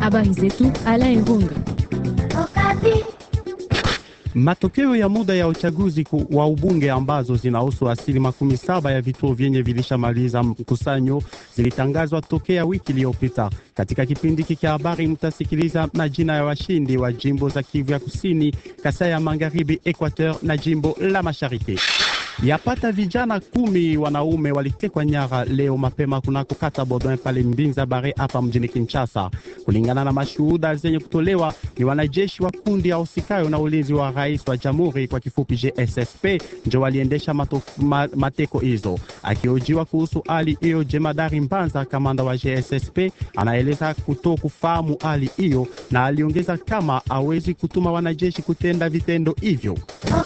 Habari zetu Alain Irunga. Matokeo ya muda ya uchaguzi wa ubunge ambazo zinahusu asili makumi saba ya vituo vyenye vilishamaliza mkusanyo zilitangazwa tokea wiki iliyopita. Katika kipindi hiki cha habari mtasikiliza majina ya washindi wa jimbo za Kivu ya Kusini, Kasai ya Magharibi, Equateur na jimbo la Mashariki. Yapata vijana kumi wanaume walitekwa nyara leo mapema kunako kata Bodin pale Mbinza Bare hapa mjini Kinshasa. Kulingana na mashuhuda zenye kutolewa, ni wanajeshi wa kundi ya usikayo na ulinzi wa rais wa jamhuri kwa kifupi GSSP ndio waliendesha mato, ma, mateko hizo. Akiojiwa kuhusu hali hiyo, jemadari Mbanza, kamanda wa GSSP, anaeleza kuto kufahamu hali hiyo, na aliongeza kama hawezi kutuma wanajeshi kutenda vitendo hivyo.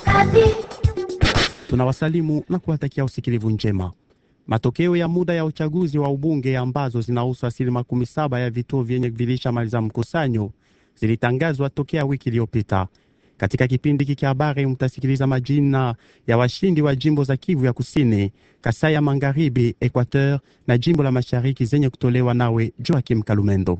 Tunawasalimu na kuwatakia usikilivu njema. Matokeo ya muda ya uchaguzi wa ubunge ambazo zinahusu asilimia makumi saba ya vituo vyenye vilishamaliza mkusanyo zilitangazwa tokea wiki iliyopita. Katika kipindi hiki cha habari mtasikiliza majina ya washindi wa jimbo za Kivu ya Kusini, Kasai ya Magharibi, Equateur na jimbo la Mashariki zenye kutolewa nawe Joakim Kalumendo.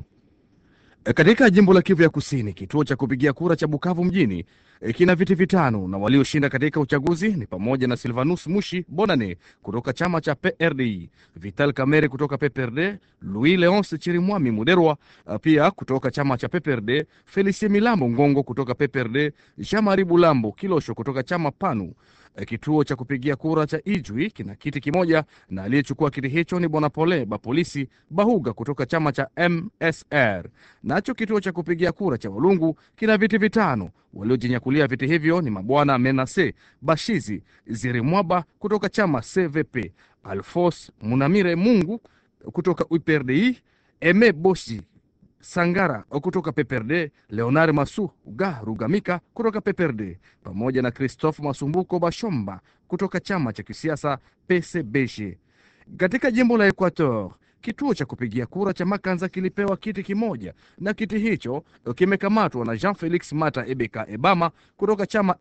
Katika jimbo la Kivu ya Kusini, kituo cha kupigia kura cha Bukavu mjini kina viti vitano na walioshinda katika uchaguzi ni pamoja na Silvanus Mushi Bonane kutoka chama cha PRDI, Vital Kamere kutoka PPRD, Louis Leonce Chirimwami Muderwa pia kutoka chama cha PPRD, Felicie Milambo Ngongo kutoka PPRD, Jean Marie Bulambo Kilosho kutoka chama PANU. Kituo cha kupigia kura cha Ijwi kina kiti kimoja na aliyechukua kiti hicho ni bwana Pole Bapolisi Bahuga kutoka chama cha MSR. Nacho kituo cha kupigia kura cha Walungu kina viti vitano. Waliojinyakulia viti hivyo ni mabwana Menase Bashizi Zirimwaba kutoka chama CVP, Alfos Munamire Mungu kutoka UPRDI, Eme Boshi Sangara kutoka PPRD, Leonard Masu Uga Rugamika kutoka PPRD, pamoja na Christophe Masumbuko Bashomba kutoka chama cha kisiasa PCBG. Katika jimbo la Equateur, kituo cha kupigia kura cha Makanza kilipewa kiti kimoja na kiti hicho kimekamatwa na Jean Felix Mata Ebeka Ebama kutoka chama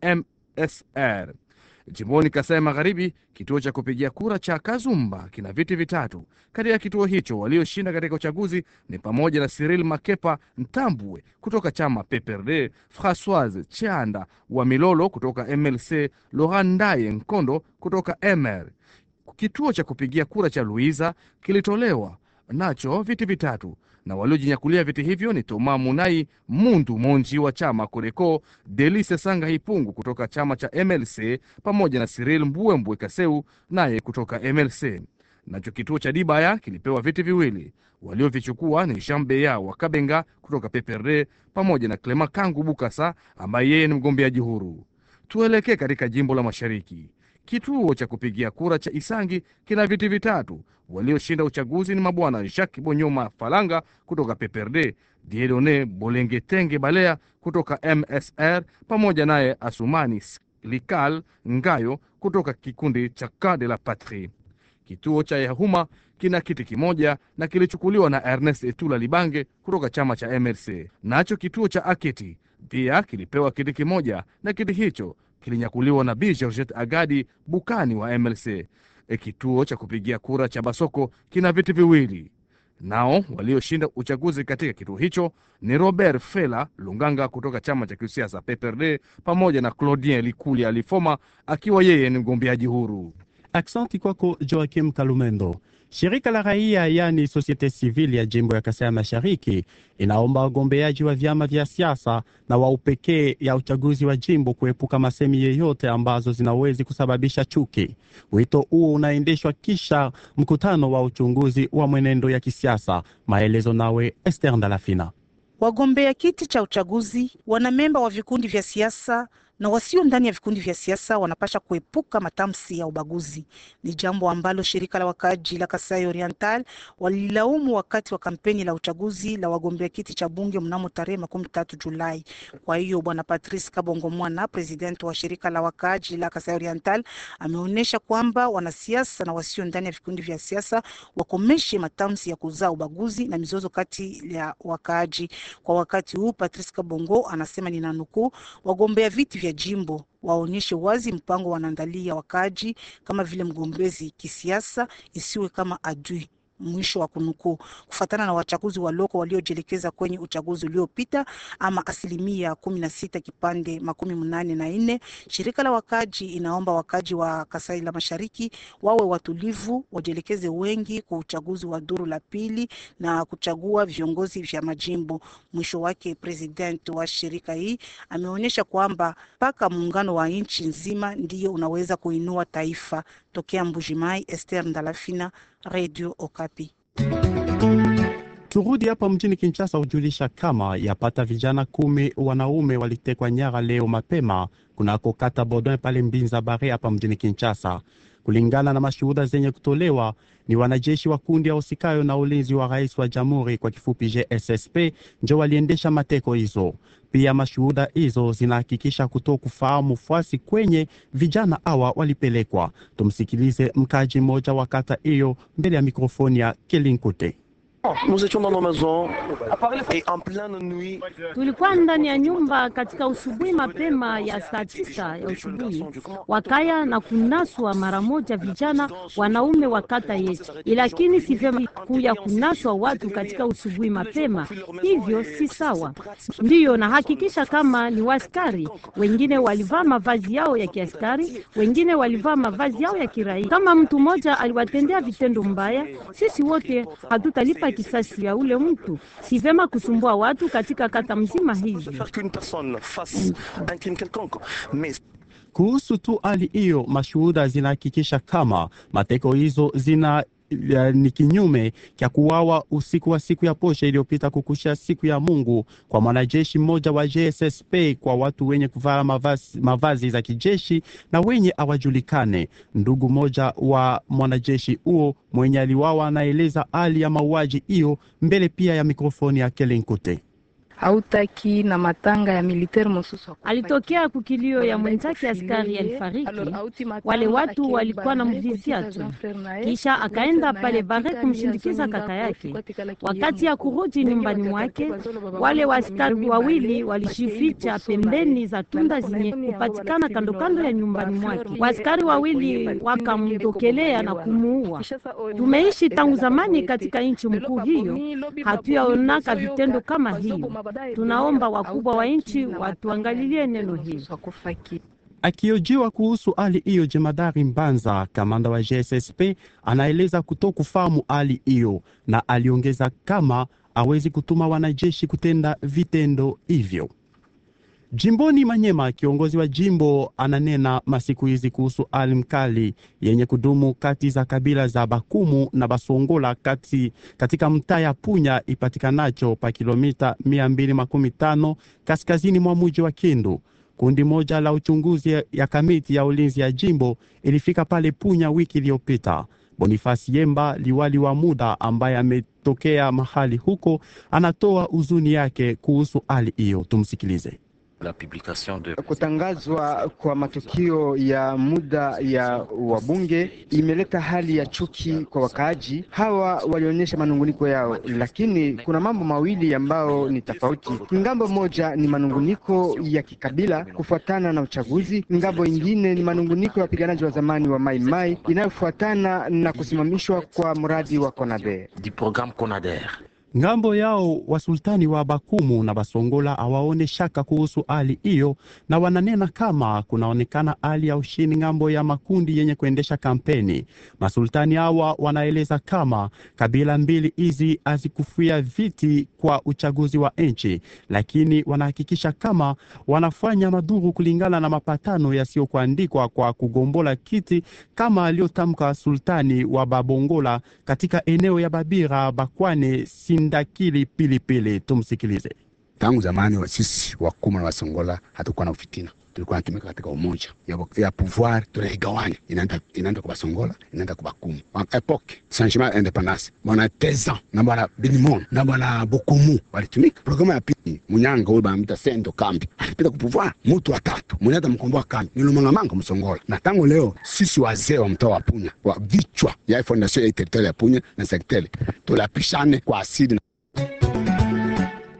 MSR. Jimboni Kasai Magharibi, kituo cha kupigia kura cha Kazumba kina viti vitatu. Katika kituo hicho walioshinda katika uchaguzi ni pamoja na Cyril Makepa Ntambwe kutoka chama PPRD, Francoise Chanda wa Milolo kutoka MLC, Laurent Ndaye Nkondo kutoka MR. Kituo cha kupigia kura cha Luiza kilitolewa nacho viti vitatu na waliojinyakulia viti hivyo ni Toma Munai Mundu Monji wa chama Koreko, Delise Sanga Hipungu kutoka chama cha MLC pamoja na Cyril Mbuembwe Kaseu naye kutoka MLC. Nacho kituo cha Dibaya kilipewa viti viwili, waliovichukua ni Shambeya wa Kabenga kutoka PPRD pamoja na Clema Kangu Bukasa ambaye yeye ni mgombeaji huru. Tuelekee katika jimbo la Mashariki. Kituo cha kupigia kura cha Isangi kina viti vitatu. Walioshinda uchaguzi ni mabwana Jacques Bonyoma Falanga kutoka PPRD, Diedone Bolengetenge Balea kutoka MSR pamoja naye Asumani Likal Ngayo kutoka kikundi cha Cas de la Patrie. Kituo cha Yahuma kina kiti kimoja na kilichukuliwa na Ernest Etula Libange kutoka chama cha MLC. Nacho kituo cha Aketi pia kilipewa kiti kimoja na kiti hicho kilinyakuliwa na Bi Georgette Agadi Bukani wa MLC. E, kituo cha kupigia kura cha Basoko kina viti viwili. Nao walioshinda uchaguzi katika kituo hicho ni Robert Fela Lunganga kutoka chama cha kisiasa PPRD pamoja na Claudien Likuli Alifoma akiwa yeye ni mgombeaji huru. Aksanti kwako Joakim Kalumendo. Shirika la raia yani Societe Civile ya jimbo ya Kasai Mashariki inaomba wagombeaji wa vyama vya siasa na wa upekee ya uchaguzi wa jimbo kuepuka masemi yeyote ambazo zinawezi kusababisha chuki. Wito huo unaendeshwa kisha mkutano wa uchunguzi wa mwenendo ya kisiasa. Maelezo nawe Esther Ndalafina. Wagombea kiti cha uchaguzi, wanamemba wa vikundi vya siasa na wasio ndani ya vikundi vya siasa wanapasha kuepuka matamshi ya ubaguzi. Ni jambo ambalo shirika la wakaaji la Kasai Oriental walilaumu wakati wa kampeni la uchaguzi la wagombea kiti cha bunge mnamo tarehe makumi tatu Julai. Kwa hiyo bwana Patrice Kabongo Mwana, president wa shirika la wakaaji la Kasai Oriental, ameonyesha kwamba wanasiasa na wasio ndani ya vikundi vya siasa wakomeshe matamshi ya kuzaa ubaguzi na mizozo kati ya wakaaji. Kwa wakati huu, Patrice Kabongo anasema ninanukuu, wagombea viti vya jimbo waonyeshe wazi mpango wanaandalia wakaaji kama vile mgombezi kisiasa, isiwe kama adui Mwisho wa kunukuu. Kufuatana na wachaguzi wa loko waliojielekeza kwenye uchaguzi uliopita, ama asilimia kumi na sita kipande makumi mnane na nne, shirika la wakaji inaomba wakaji wa Kasai la Mashariki wawe watulivu, wajielekeze wengi kwa uchaguzi wa duru la pili na kuchagua viongozi vya majimbo. Mwisho wake, president wa shirika hii ameonyesha kwamba mpaka muungano wa nchi nzima ndiyo unaweza kuinua taifa. Tokea Mbujimai, Esther Ndalafina, Radio Okapi. Turudi hapa mjini Kinshasa hujulisha kama yapata vijana kumi wanaume walitekwa nyara leo mapema kunako kata Bodin pale Mbinza Bare hapa mjini Kinshasa. Kulingana na mashuhuda zenye kutolewa, ni wanajeshi wa kundi ya usikayo na ulinzi wa rais wa jamhuri kwa kifupi GSSP ndio waliendesha mateko hizo. Pia mashuhuda hizo zinahakikisha kutoa kufahamu fuasi kwenye vijana hawa walipelekwa. Tumsikilize mkaji mmoja wa kata hiyo mbele ya mikrofoni ya Kelinkote. Nous étions dans nos maisons et en pleine nuit. Tulikuwa ndani ya nyumba katika usubuhi mapema ya saa tisa ya usubuhi, wakaya na kunaswa mara moja vijana wanaume wa kata yetu, lakini si vyema kuya kunaswa watu katika usubuhi mapema, hivyo si sawa. Ndiyo nahakikisha kama ni waskari, wengine walivaa mavazi yao ya kiaskari, wengine walivaa mavazi yao ya kiraia. Kama mtu mmoja aliwatendea vitendo mbaya, sisi wote hatutalipa kisasi ya ule mtu. Si vyema kusumbua watu katika kata mzima hivi. Faire qu'une personne fasse un crime quelconque. Mais Kuhusu tu hali hiyo, mashuhuda zinahakikisha kama mateko hizo zina ya, ni kinyume cha kuwawa usiku wa siku ya posha iliyopita kukusha siku ya Mungu kwa mwanajeshi mmoja wa JSSP kwa watu wenye kuvaa mavazi, mavazi za kijeshi na wenye hawajulikane. Ndugu mmoja wa mwanajeshi huo mwenye aliwawa anaeleza hali ya mauaji hiyo mbele pia ya mikrofoni ya Kelenkute. hautaki na matanga ya militaire mosusu Alitokea kukilio ya mwenzake askari alifariki. Wale watu walikuwa na mvizia tu, kisha akaenda pale Bare kumshindikiza kaka yake. Wakati ya kurudi nyumbani mwake, wale waaskari wawili walishificha pembeni za tunda zenye kupatikana kando kando ya nyumbani mwake. Waaskari wawili wakamdokelea na kumuua. Tumeishi tangu zamani katika nchi mkuu hiyo, hatuyaonaka vitendo kama hiyo. Tunaomba wakubwa wa nchi watuangalilie neno hili. Akiojiwa kuhusu hali hiyo, jemadari Mbanza, kamanda wa GSSP, anaeleza kutokufahamu hali hiyo, na aliongeza kama hawezi kutuma wanajeshi kutenda vitendo hivyo. Jimboni Manyema, kiongozi wa jimbo ananena masiku hizi kuhusu hali mkali yenye kudumu kati za kabila za Bakumu na Basongola kati, katika mtaa ya Punya ipatikanacho pa kilomita 215 kaskazini mwa muji wa Kindu. Kundi moja la uchunguzi ya, ya kamiti ya ulinzi ya jimbo ilifika pale Punya wiki iliyopita. Bonifasi Yemba, liwali wa muda ambaye ametokea mahali huko, anatoa huzuni yake kuhusu hali hiyo. Tumsikilize. La publication de Kutangazwa kwa matukio ya muda ya wabunge imeleta hali ya chuki kwa wakaaji. Hawa walionyesha manunguniko yao, lakini kuna mambo mawili ambayo ni tofauti. Ngambo moja ni manunguniko ya kikabila kufuatana na uchaguzi, ngambo ingine ni manunguniko ya wapiganaji wa zamani wa Mai Mai inayofuatana na kusimamishwa kwa mradi wa Conader. du programme Conader. Ngambo yao wasultani wa Bakumu na Basongola hawaone shaka kuhusu hali hiyo, na wananena kama kunaonekana hali ya ushindi ngambo ya makundi yenye kuendesha kampeni. Masultani hawa wanaeleza kama kabila mbili hizi hazikufia viti kwa uchaguzi wa nchi, lakini wanahakikisha kama wanafanya madhuru kulingana na mapatano yasiyokuandikwa kwa kugombola kiti kama aliyotamka sultani wa Babongola katika eneo ya Babira Bakwane Sindakili Pilipili. Tumsikilize. Tangu zamani wa sisi wakuma na wasongola hatukuwa na ufitina, tulikuwa natumika katika umoja ya, ya pouvoir tunaigawanya, inaenda inaenda kwa basongola inaenda kwa bakumu. Wa epoque changement independance, bwana Tezan na bwana Bilimon na bwana Bokumu walitumika. Programu ya pili Munyanga huyu banamita Sendo Kambi alipita ku pouvoir, mutu watatu mwenye hata mkomboa kambi ni Lumangamanga Msongola. Na tangu leo sisi wazee wa mtaa wa Punya wa vichwa ya fondation ya territoire ya Punya na sektele tulapishane kwa asili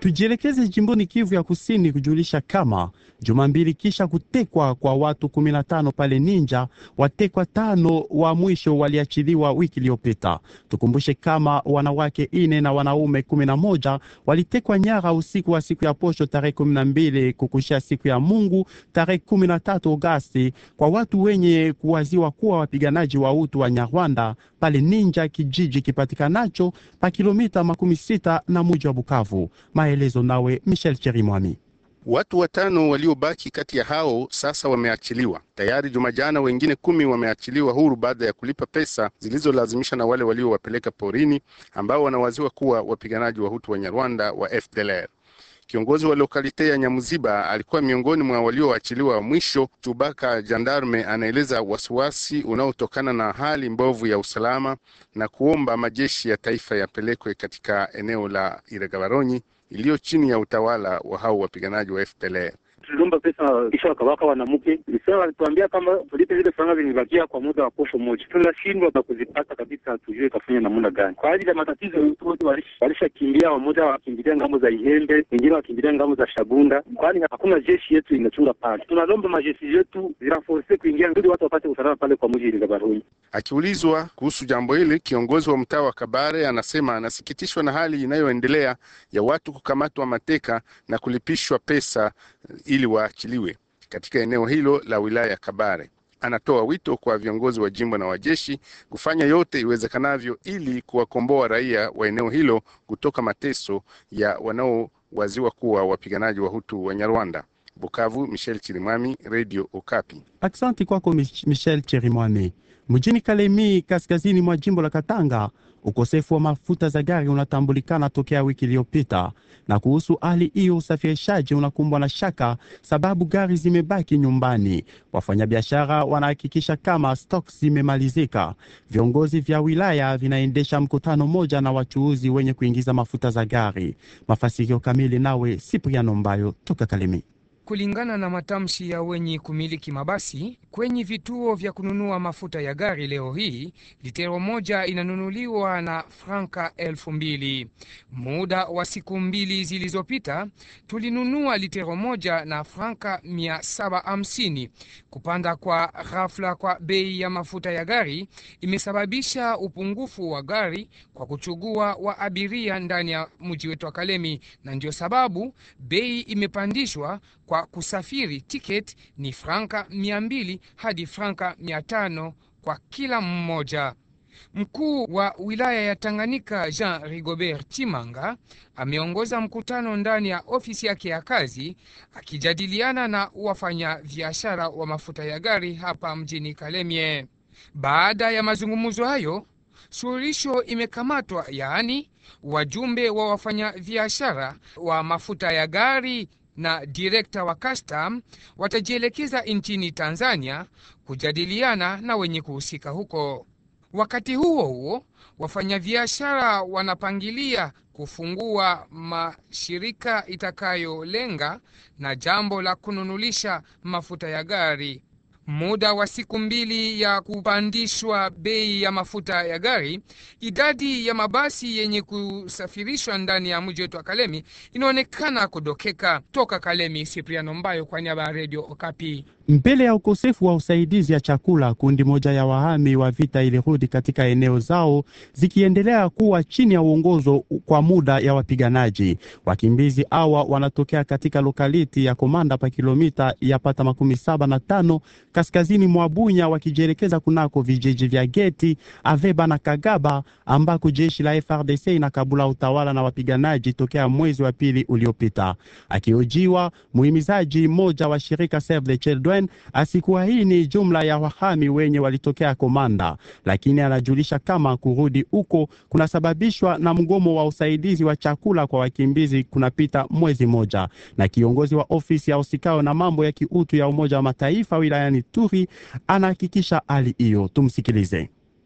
Tujielekeze jimboni Kivu ya Kusini kujulisha kama juma mbili kisha kutekwa kwa watu 15 pale Ninja, watekwa tano wa mwisho waliachiliwa wiki iliyopita. Tukumbushe kama wanawake ine na wanaume kumi na moja walitekwa nyara usiku wa siku ya posho tarehe kumi na mbili kukushia siku ya Mungu tarehe kumi na tatu Agosti kwa watu wenye kuwaziwa kuwa wapiganaji wa utu wa Nyarwanda pale Ninja, kijiji kipatikanacho pa kilomita makumi sita na muji wa Bukavu. Maelezo nawe Michel Cherimwami. Watu watano waliobaki kati ya hao sasa wameachiliwa tayari. Jumajana wengine kumi wameachiliwa huru baada ya kulipa pesa zilizolazimisha na wale waliowapeleka porini, ambao wanawaziwa kuwa wapiganaji wa Hutu wa Nyarwanda wa FDLR. Kiongozi wa lokalite ya Nyamuziba alikuwa miongoni mwa walioachiliwa wa mwisho. Chubaka Jandarme anaeleza wasiwasi unaotokana na hali mbovu ya usalama na kuomba majeshi ya taifa yapelekwe katika eneo la Iregabaronyi iliyo chini ya utawala wa hao wapiganaji wa FDLR. Tuliomba pesa kisha wakawaka wanamke sasa, walituambia kama tulipe zile faranga zilibakia kwa muda wa posho moja, tunashindwa na kuzipata kabisa, hatujue ikafanya namna gani kwa ajili ya matatizo. Wote walishakimbia, wamoja wakimbilia ngambo za Ihembe, wengine wakimbilia ngambo za Shabunda, kwani hakuna jeshi yetu inachunga pale. Tunalomba majeshi yetu ziraforce kuingia ili watu wapate usalama pale kwa mji Gabaroni. Akiulizwa kuhusu jambo hili, kiongozi wa mtaa wa Kabare anasema anasikitishwa na hali inayoendelea ya watu kukamatwa mateka na kulipishwa pesa ili waachiliwe katika eneo hilo la wilaya ya Kabare. Anatoa wito kwa viongozi wa jimbo na wajeshi kufanya yote iwezekanavyo ili kuwakomboa raia wa eneo hilo kutoka mateso ya wanaowaziwa kuwa wapiganaji wa Hutu wa Nyarwanda. Bukavu, Michel Chirimwami, Radio Okapi. Aksanti kwako Michel Cherimwami. Mjini Kalemi, kaskazini mwa jimbo la Katanga, ukosefu wa mafuta za gari unatambulikana tokea wiki iliyopita, na kuhusu hali hiyo usafirishaji unakumbwa na shaka sababu gari zimebaki nyumbani. Wafanyabiashara wanahakikisha kama stok zimemalizika. Viongozi vya wilaya vinaendesha mkutano moja na wachuuzi wenye kuingiza mafuta za gari. Mafasirio kamili nawe Sipriano Mbayo toka Kalemi. Kulingana na matamshi ya wenye kumiliki mabasi kwenye vituo vya kununua mafuta ya gari, leo hii litero moja inanunuliwa na franka elfu mbili. Muda wa siku mbili zilizopita tulinunua litero moja na franka mia saba hamsini. Kupanda kwa ghafla kwa bei ya mafuta ya gari imesababisha upungufu wa gari kwa kuchugua wa abiria ndani ya mji wetu wa Kalemi, na ndio sababu bei imepandishwa kwa kusafiri tiketi ni franka mia mbili hadi franka mia tano kwa kila mmoja. Mkuu wa wilaya ya Tanganyika Jean Rigobert Chimanga ameongoza mkutano ndani ya ofisi yake ya kazi akijadiliana na wafanya biashara wa mafuta ya gari hapa mjini Kalemie. Baada ya mazungumzo hayo, suluhisho imekamatwa, yaani wajumbe wa wafanyabiashara wa mafuta ya gari na direkta wa custom watajielekeza nchini Tanzania kujadiliana na wenye kuhusika huko. Wakati huo huo, wafanyabiashara wanapangilia kufungua mashirika itakayolenga na jambo la kununulisha mafuta ya gari. Muda wa siku mbili ya kupandishwa bei ya mafuta ya gari, idadi ya mabasi yenye kusafirishwa ndani ya mji wetu wa Kalemi inaonekana kudokeka. Toka Kalemi, Sipriano Mbayo kwa niaba ya Radio Okapi. Mbele ya ukosefu wa usaidizi ya chakula, kundi moja ya wahami wa vita ilirudi katika eneo zao zikiendelea kuwa chini ya uongozo kwa muda ya wapiganaji. Wakimbizi hawa wanatokea katika lokaliti ya Komanda pa kilomita ya pata makumi saba na tano kaskazini mwa Bunya, wakijielekeza kunako vijiji vya Geti, Aveba na Kagaba ambako jeshi la FRDC inakabula utawala na wapiganaji tokea mwezi wa pili uliopita. Akihojiwa, muhimizaji mmoja wa shirika Save the Children asikuwa hii ni jumla ya wahami wenye walitokea Komanda, lakini anajulisha kama kurudi huko kunasababishwa na mgomo wa usaidizi wa chakula kwa wakimbizi kunapita mwezi moja. Na kiongozi wa ofisi ya usikao na mambo ya kiutu ya Umoja wa Mataifa wilayani Turi anahakikisha hali hiyo. Tumsikilize.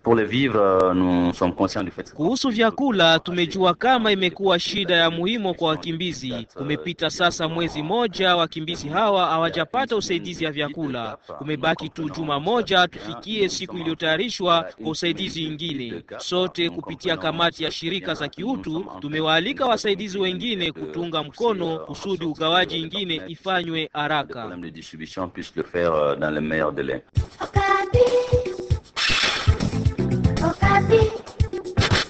Pour les vivres, nous sommes conscients du fait. Kuhusu vyakula, tumejua kama imekuwa shida ya muhimu kwa wakimbizi. Kumepita sasa mwezi moja, wakimbizi hawa hawajapata usaidizi ya vyakula. Kumebaki tu juma moja tufikie siku iliyotayarishwa kwa usaidizi ingine. Sote kupitia kamati ya shirika za kiutu tumewaalika wasaidizi wengine kutunga mkono kusudi ugawaji ingine ifanywe haraka. problème de distribution puisse le faire euh, dans les meilleurs délais. Okapi. Okapi.